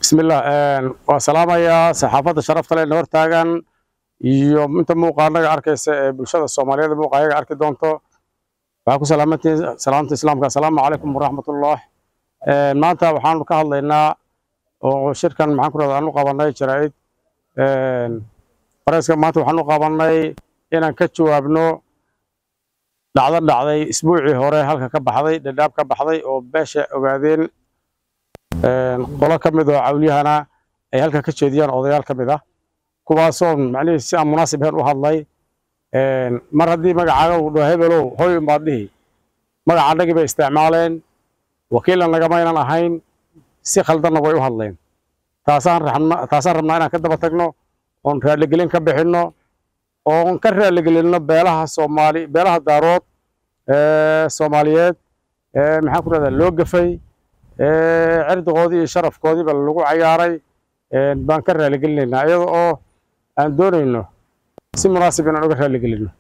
bismillah waa salaamayaa saxaafadda sharafta leh hor taagan iyo inta muuqaanaga arkaysa ee bulshada soomaaliyeed muuqaayaga arki doonto waxaa ku salaamantihiin salaamta islaamka assalaamu calaykum waraxmatullah maanta waxaanu ka hadlaynaa oo shirkan maxaan ku rahda aanu qabanay jaraa'id fareyska maanta waxaanu qabanay inaan ka jawaabno dhacdo dhacday isbuucii hore halka ka baxday dhadhaab ka baxday oo beesha ogaadeen qolo ka mid oo cawliyahana ay halka ka jeediyaan odayaal ka mid ah kuwaasoo macnihii si aan munaasib ahayn u hadlay mar haddii magacaaga uu dhaho hebelow hoy unbaad dhihi magaca annagii bay isticmaaleen wakiilna nagamaynan ahayn si khaldanna way u hadleen taasaan rabna taasaan rabnaa inaan ka daba tagno oon raaligelin ka bixinno oon ka raaligelinno beelaha soomaali beelaha daarood soomaaliyeed maxaan ku rahdaa loo gafay cirdigoodii iyo sharafkoodiiba lagu cayaaray baan ka raaligelinaynaa iyada oo aan doonayno si munaasib inaan uga raaligelinno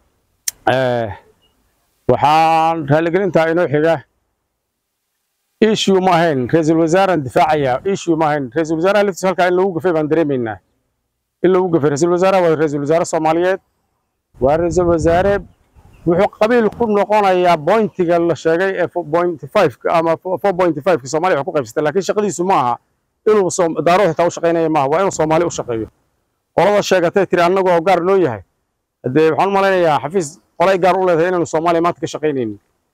waxaan raaligelintaa inoo xiga issue ma ahayn ra-iisul wasaaraan difaacaya issue ma ahayn ra-iisul wasaaraha laftiisa halkaa in lagu gafay baan dareemaynaa in lagu gafay ra-iisul wasaaraha waa ra-iisul wasaare soomaaliyeed waa ra-iisul wasaare wuxuu qabiil ku noqonayaa bointiga la sheegay ee point five ama four point five ka soomaaliya wax ku qaybsatay laakiin shaqadiisu ma aha inuu daarood xitaa u shaqaynaya maaha waa inuu soomaali u shaqeeyo qolada sheegatay tiri annagu oo gaar noo yahay haddee waxaan u malaynayaa xafiis qolay gaar u leedahay inaanu soomaaliya maanta ka shaqaynaynin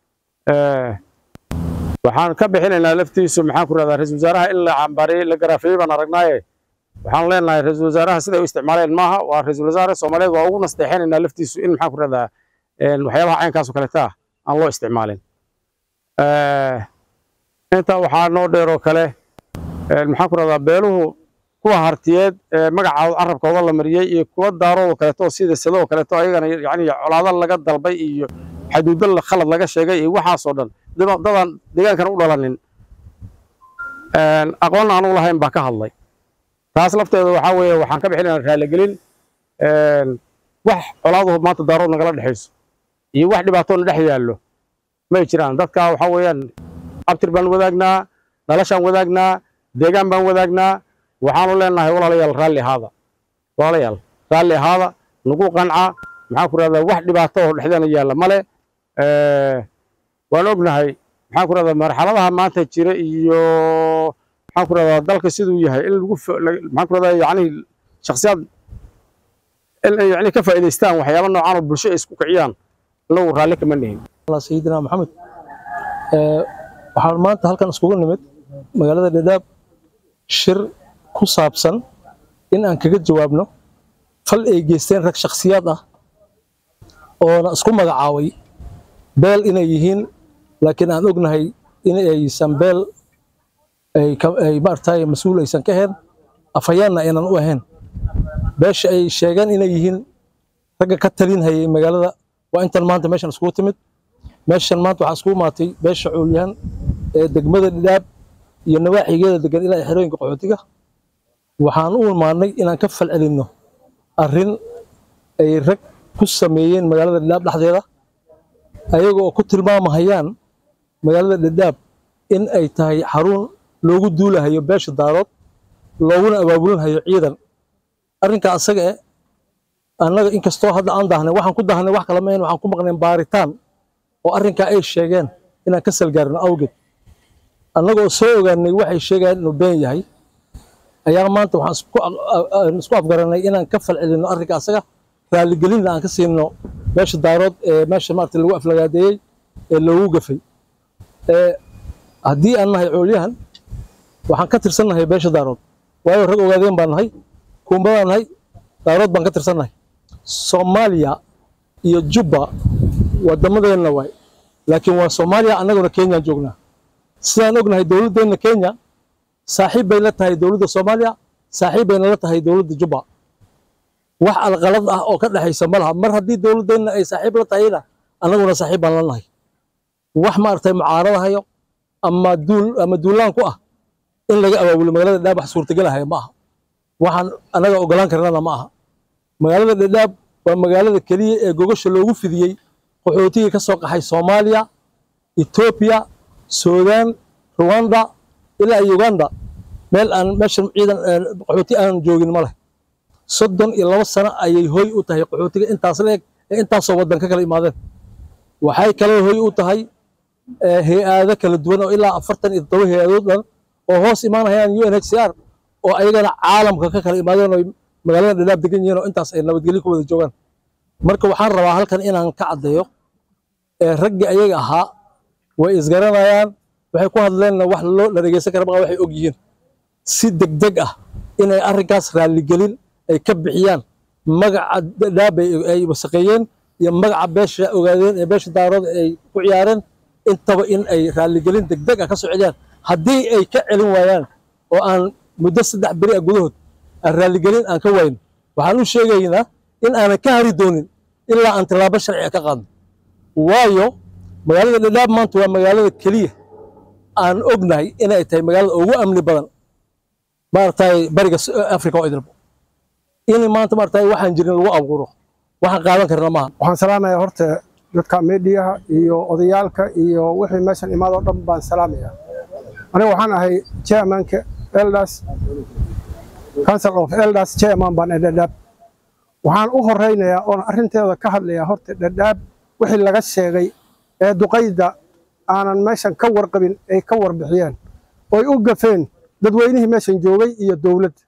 waxaan ka bixinaynaa laftiisu maxaan ku rahdaa ra-iisul wasaaraha in la cambaariyey la garaafeeyey baan aragnaaye waxaan leenahay ra-iisul wasaaraha siday u isticmaaleen maaha waa ra-iisul wasaare soomaaliyeed waa ugu nasteexinaynaa laftiisu in maxaan ku rahdaa waxyaabaha caynkaas oo kaleeta ah aan loo isticmaalin intaa waxaa noo dheeroo kale maxaan ku rahdaa beeluhu kuwa hartiyeed ee magacooda carabkooda la mariyey iyo kuwa daarood oo kaleeto sida sado oo kaleeto ayagana yani colaado laga dalbay iyo xaduudo khalad laga sheegay iyo waxaasoo dhan dadaan deegaankan u dhalanin aqoonna aan u lahayn baa ka hadlay taas lafteeda waxaa weeye waxaan ka bixinayna raaligelin wax colaaduhu maanta daarood nagala dhexayso iyo wax dhibaatoona dhex yaallo may jiraan dadka waxaa weeyaan abtir baan wadaagnaa dhalashaan wadaagnaa deegaan baan wadaagnaa waxaanu leenahay walaalayaal raalli ahaada walaalayaal raalli ahaada nagu qanca maxaan ku rahdaa wax dhibaato oo dhexdeena yaalla male waan ognahay maxaan ku rahdaa marxaladaha maanta jira iyo maxaan ku rahdaa dalka siduu yahay in lagu maxaan ku rahdaa yacni shakhsiyaad in ay yacni ka faa'iidaystaan waxyaabo noocaan oo bulsho ay isku kiciyaan inagu raalli kama nihin sayidina maxamed waxaan maanta halkan iskugu nimid magaalada dhadhaab shir ku saabsan in aan kaga jawaabno fal ay geysteen rag shakhsiyaad ah oona isku magacaabay beel inay yihiin laakiin aan ognahay in aysan beel ay maaragtay mas-uul aysan ka ahayn afhayaanna aynan u ahayn beesha ay sheegeen inay yihiin ragga ka talinhayay magaalada waa intan maanta meeshan iskugu timid meeshan maanta waxaa iskugu maatay beesha coolyahan ee degmada dhidhaab iyo nawaaxigeeda degan ilaa xerooyinka qaxootiga waxaan u imaanay inaan ka falcelinno arrin ay rag ku sameeyeen magaalada dhidhaab dhexdeeda ayaga oo ku tilmaamahayaan magaalada dhidhaab in ay tahay xarun loogu duulahayo beesha daarood looguna abaabulinhayo ciidan arrinka asaga eh annaga inkastoo hadda aan daahnay waxaan ku daahnay wax kala mahayn waxaan ku maqnayn baaritaan oo arrinkaa ay sheegeen inaan ka salgaarino awgeed annagoo soo ogaanay waxay sheegayaan inuu been yahay ayaa maanta waxaan isku afgaranay inaan ka falcelinno arrinka asaga raaligelinna aan ka siino meesha daarood ee meesha maarata lagu aflagaadeeyey ee loogu gafay haddii aan nahay coolyahan waxaan ka tirsannahay beesha daarood waayo rag ogaadeen baan nahay kuumba baan nahay daarood baan ka tirsannahay soomaaliya iyo jubba waddamadeenna waay laakiin waa soomaaliya annaguna kenyaan joognaa sidaan ognahay dowladdeenna kenya saaxiib bay la tahay dowladda soomaaliya saaxiib bayna la tahay dowladda jubba wax alqalad ah oo ka dhexaysa ma laha mar haddii dowladdeenna ay saaxiib la tahayna annaguna saaxiib baan la nahay wax maaragtay mucaaradahayo ama duul ama duulaan ku ah in laga abaabulo magaalada dhadhaab wax suurtagelahaya ma aha waxaan annaga ogolaan karnana ma aha magaalada dhadhaab waa magaalada keliya ee gogasha loogu fidiyey qaxootigii ka soo qaxay soomaaliya etoobiya suudaan ruwanda ilaa uganda meel aan meeshan ciidan qaxooti aanan joogin ma leh soddon iyo laba sano ayay hoy u tahay qaxootiga intaas leeg ee intaasoo waddan ka kala imaadeen waxay kaloo hoy u tahay hay-aado kala duwan oo ilaa afartan iyo toddoba hay-adood dhan oo hoos imaanayaan u n h c r oo ayagana caalamka ka kala imaadeen oo magaalada dhadhaab degan yihiin oo intaas ay nabadgelyo ku wada joogaan marka waxaan rabaa halkan inaan ka caddeeyo raggii ayaga ahaa way isgaranayaan waxay ku hadleenna wax loo la dhegeysan kara maa waxay og yihiin si degdeg ah inay arrinkaas raalligelin ay ka bixiyaan magaca dhadhaab ay wasaqeeyeen iyo magaca beesha ogaadeen ee beesha daarooda ay ku ciyaareen intaba in ay raalligelin degdeg ah ka soo celiyaan haddii ay ka celin waayaan oo aan muddo saddex beri ah gudahood aan raalligelin aan ka wayno waxaan u sheegaynaa in aanan ka hari doonin ilaa aan tilaabo sharciga ka qaadno waayo magaalada dhadhaab maanta waa magaalada keliya aan ognahay inay tahay magaalada ugu amni badan maaragtay bariga africa oo idilbo in maanta maaragtay waxaan jirin lagu abuuro waxaan qaadan karna maaha waxaan salaamayaa horta dadka meediyaha iyo odayaalka iyo wixii meeshan imaadoo dhan baan salaamayaa aniga waxaan ahay chairmanka elders council of elders chairman baan ee dhadhaab waxaan u horeynayaa oon arrinteeda ka hadlayaa horta dhadhaab wixii laga sheegay ee duqayda aanan meeshan ka warqabin ay ka warbixiyeen oy u gafeen dadweynihii meeshan joogay iyo dowladda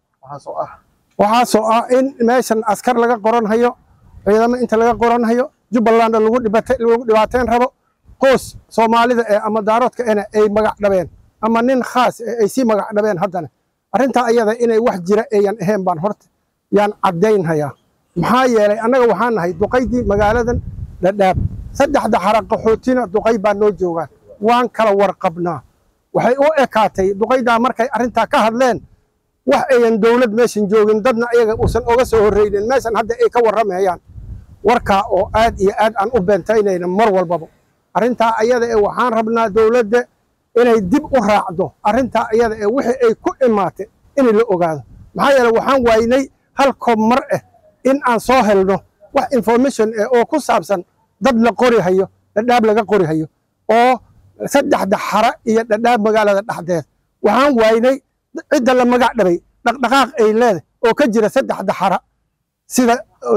waxaasoo ah in meeshan askar laga qoranhayo ciidamo inta laga qoranhayo jubbalandna lagu dhibaateyn rabo qoos soomaalida ee ama daaroodka ena ay magac dhabeen ama nin khaas ee ay sii magac dhabeen haddana arrintaa ayada inay wax jira eeyan ahayn baan horta yaan caddaynhayaa maxaa yeelay annaga waxaan nahay duqaydii magaaladan dhadhaab saddexda xara qaxootina duqay baa noo joogaan waan kala warqabnaa waxay u ekaatay duqaydaa markay arrintaa ka hadleen wax ayan dowlad meeshan joogin dadna ayaga uusan oga soo horreynin meeshan hadda ay ka warramayaan warkaa oo aad iyo aad aan u beentaynayna mar walbaba arrintaa ayada ee waxaan rabnaa dowladda inay dib u raacdo arrintaa ayada ee wixii ay ku imaatay inay la ogaado maxaa yeele waxaan waaynay hal koob mar ah in aan soo helno wax information eh oo ku saabsan dad la qori hayo dhadhaab laga qori hayo oo saddexda xara iyo dhadhaab magaalada dhexdeed waxaan waaynay cidda la magac dhabay dhaqdhaqaaq ay leedahay oo ka jira saddexda xara sida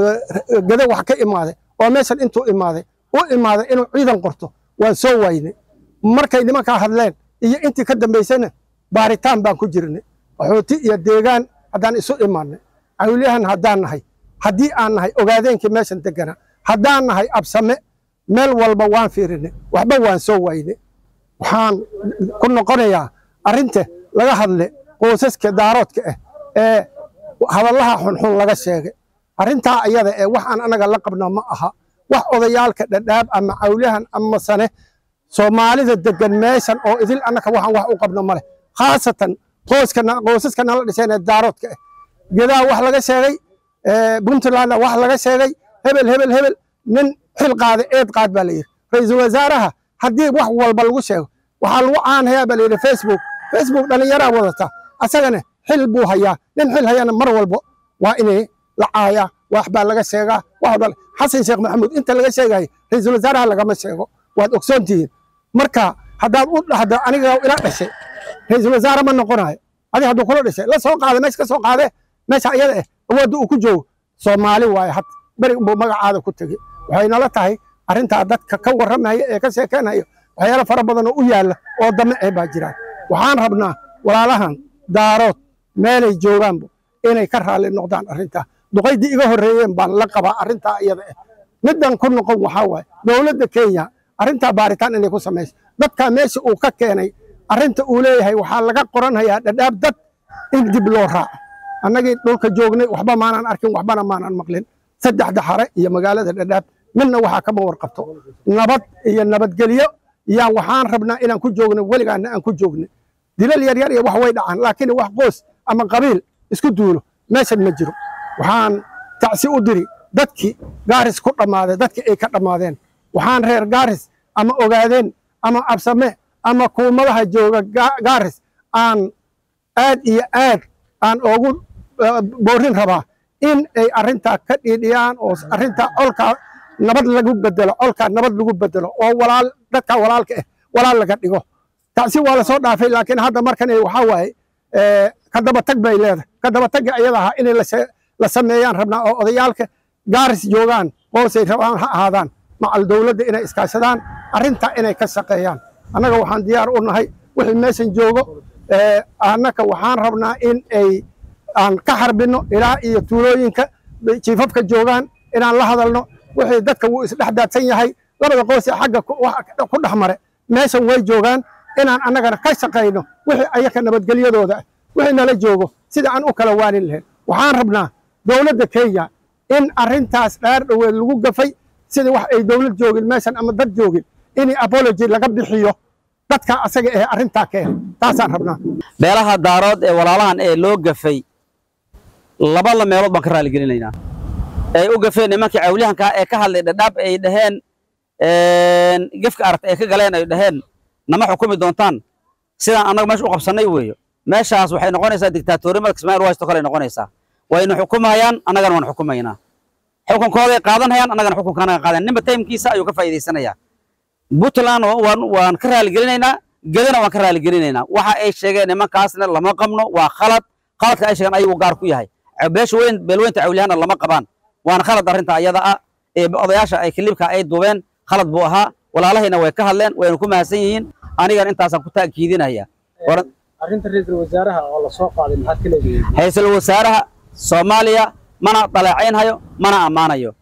gada wax ka imaaday oo meeshan intuu imaaday u imaaday inuu ciidan qorto waan soo waaynay markay nimankaa hadleen iyo intii ka dambaysana baaritaan baan ku jirnay qaxooti iyo deegaan haddaan isu imaanay cawliyahan haddaan nahay haddii aan nahay ogaadeenkii meeshan degana haddaan nahay absame meel walba waan fiirinay waxba waan soo waynay waxaan ku noqonayaa arrinta laga hadle qoysaska daaroodka ah ee hadallaha xunxun laga sheegay arrintaa ayada ee wax aan anaga la qabna ma aha wax odayaalka dhadhaab ama cawliyahan ama sane soomaalida degan meeshan oo idil annaka waxaan wax u qabno ma leh khaasatan qoysaska nala dhiseen ee daaroodka ah gedaa wax laga sheegay puntlandna wax laga sheegay hebel hebel hebel nin xil qaada eed qaad baa la yidhi ra-iisul wasaaraha haddii wax walba lagu sheego waxaa lagu caanhayaa baa la yidhi facebook facebook dhallinyaraa wadata asagana xil buu hayaa nin xil hayana mar walbo waa inay la caayaa wax baa laga sheegaa wax walba xasan sheekh maxamuud inta laga sheegayo ra-iisul wasaaraha lagama sheego waad ogsoon tihiin marka haddaad u dhahdo aniga ila dhashay ra-iisul wasaare ma noqonayo adi hadduu kula dhashay la soo qaada meesha ka soo qaadee meesha iyada eh awoodda uu ku joogo soomaali waaye had beri buu magacaada ku tegey waxay nala tahay arrintaa dadka ka warramaya ee ka sheekeynayo waxyaalo fara badan oo u yaalla oo dame eh baa jiraan waxaan rabnaa walaalahan daarood meelay joogaanba inay ka raalli noqdaan arrintaa duqaydii iga horreeyeen baan la qabaa arrintaa iyada eh middan ku noqon waxaa waaye dowladda kenya arrintaa baaritaan inay ku samayso dadkaa meesha uu ka keenay arrinta uu leeyahay waxaa laga qoranhayaa dhadhaab dad in dib loo raaco annagii dhulka joognay waxba maanaan arkin waxbana maanaan maqlin saddexda xare iyo magaalada dhadhaab midna waxaa kama warqabto nabad iyo nabadgelyo yaa waxaan rabnaa inaan ku joogno weligaana aan ku joogno dilal yaryar iyo wax way dhacaan laakiin wax qoos ama qabiil isku duulo meeshan ma jiro waxaan tacsi u diri dadkii gaaris ku dhammaaday dadkii ay ka dhammaadeen waxaan reer gaaris ama ogaadeen ama absame ama kuumadaha jooga gaaris aan aad iyo aad aan oogu boorin rabaa in ay arrintaa ka dhiidhiyaan oo arrintaa colkaa nabad lagu bedelo colkaa nabad lagu bedelo oo walaal dadka walaalka ah walaal laga dhigo tacsi waa lasoo dhaafay laakiin hadda markan waxaa waaye ka dabatag bay leedahay ka dabatagga ayada ahaa inay la sameeyaan rabnaa oo odayaalka gaaris joogaan qoosay rabaan ha ahaadaan macal dowladda inay iskaashadaan arrintaa inay ka shaqeeyaan annaga waxaan diyaar u nahay wixii meeshan joogo annaka waxaan rabnaa in ay aan ka harbinno ilaa iyo tuulooyinka jiifafka joogaan inaan la hadalno wixii dadka wuu isdhexdaadsan yahay labada qoosee xagga ku dhex mare meeshan way joogaan inaan annagana ka shaqayno wixii ayaka nabadgelyadooda ah wixii nala joogo sida aan u kala waanin lahayn waxaan rabnaa dowladda kenya in arrintaas dhaar dhoweed lagu gafay sida wax ay dowlad joogin meeshan ama dad joogin in apology laga bixiyo dadka asaga ee arrintaa keenay taasaan rabnaa beelaha daarood ee walaalahan ee loo gafay labada meelood baan ka raaligelinaynaa ay u gafeen nimankii cawliyahanka ee ka hadlay dhadhaab ay dhaheen gefka aragta ay ka galeen ay dhaheen nama xukumi doontaan sidaan annaga meesha u qabsannay weeyo meeshaas waxay noqonaysaa dictaatorimada kismaayil washington kale noqonaysaa waynu xukumayaan annagana waan xukumaynaa xukunkooday qaadanayaan annagana xukunka annaga qaadan ninba taymkiisa ayuu ka faa'iidaysanayaa puntland waan ka raaligelinaynaa gedana waan ka raaligelinaynaa waxa ay sheegeen nimankaasna lama qabno waa khalad khaladka ay sheegeen ayagu gaar ku yahay beesha weyn beelweynta cawliyahana lama qabaan waana khalad arrinta ayada ah ee odayaasha ay kilibka ay duubeen khalad buu ahaa walaalahayna way ka hadleen wayna ku mahadsan yihiin anigana intaasaan ku taakiidinaya arrinta ra'iisul wasaaraha oo la soo qaaday maxaad ka leedahay ra-iisul wasaaraha soomaaliya mana dhaleecaynhayo mana ammaanayo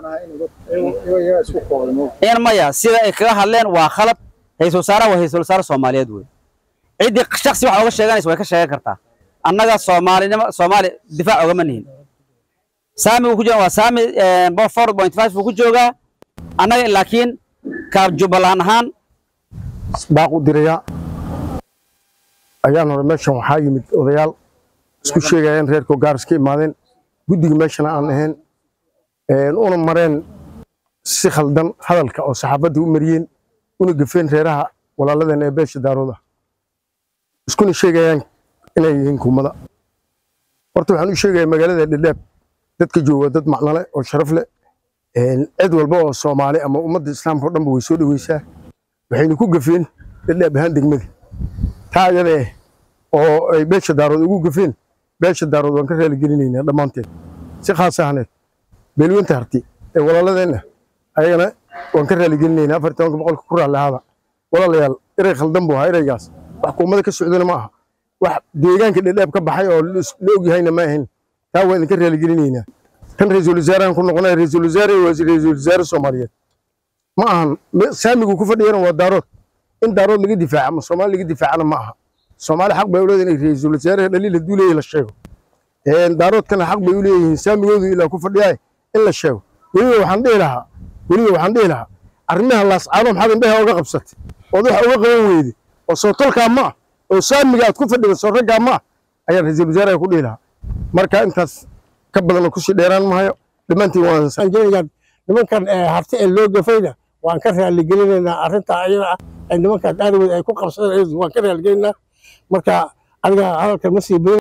in maya sida ay kaga hadleen waa khalad ra-iisul wasaaraha waa ra-iisul wasaare soomaaliyeed wey ciddii shaksi wax oga sheeganaysa way ka sheegan kartaa annaga soomaalinimo soomaali difaac ogama nihin saami uu ku jooga waa saami four point five buu ku joogaa annaga laakiin ka jubbaland ahaan baaq u dirayaa ayaan hore meeshan waxaa yimid odayaal isku sheegayeen reerkoo gaaris ka imaadeen guddiga meeshana aan ahayn una mareen si khaldan hadalka oo saxaafadda u mariyeen una gafeen reeraha walaaladeen ee beesha daarooda iskuna sheegayaan inay yihiin kumada horta waxaan u sheegayaa magaalada dhedhaab dadka jooga dad macnole oo sharaf leh cid walba oo soomaali ama ummadda islaamka o dhanba way soo dhoweysaa waxayna ku gafeen dhedhaab ahaan degmada taa ayada eh oo ay beesha daarood ugu gafeen beesha daarood waan ka raaligelinaynaa dhammaanteed si khaas ahneed beelweynta harti ee walaaladeenna ayagana waan ka raaligelinaynaa afar tobanka boqolka ku raallihaada walaalayaal erey khaldan buu ahaa ereygaas wax kuumada ka socdana ma aha wax deegaanka dhedhaab ka baxay oo la ogyahayna ma ahayn taa waa idinka raaligelinaynaa kan ra-iisul wasaarahan ku noqonaya ra-iisul wasaare waa ra-iisul wasaare soomaaliyeed ma ahan saamigu ku fadhiyana waa daarood in daarood laga difaaca ama soomaali laga difaacana ma aha soomaali xaq bay u leedahay inay ra-iisul wasaaraha dhaliil hadduu leeyahay la sheego daaroodkana xaq bay u leeyihiin saamigoodu ilaa ku fadhiyaay in la sheego weliba waxaan dhihi lahaa weliba waxaan dhihi lahaa arrimaha laascaano maxaad indhaha oga qabsatay ood wax uga qaban weyde oo soo tolkaa ma ah oo saamiga aad ku fadhida soo raggaa ma ah ayaan ra-iisul wasaaraha ku dhihi lahaa marka intaas ka badanoo kusii dheeraan mahayo dhammaantiin waan nimankan harti ee loo gafayna waan ka raaligelinaynaa arrintaa ayada ah ay nimankaas aadweed ay ku qabsadeen waan ka raaligelinaynaa marka aniga hadalka ma sii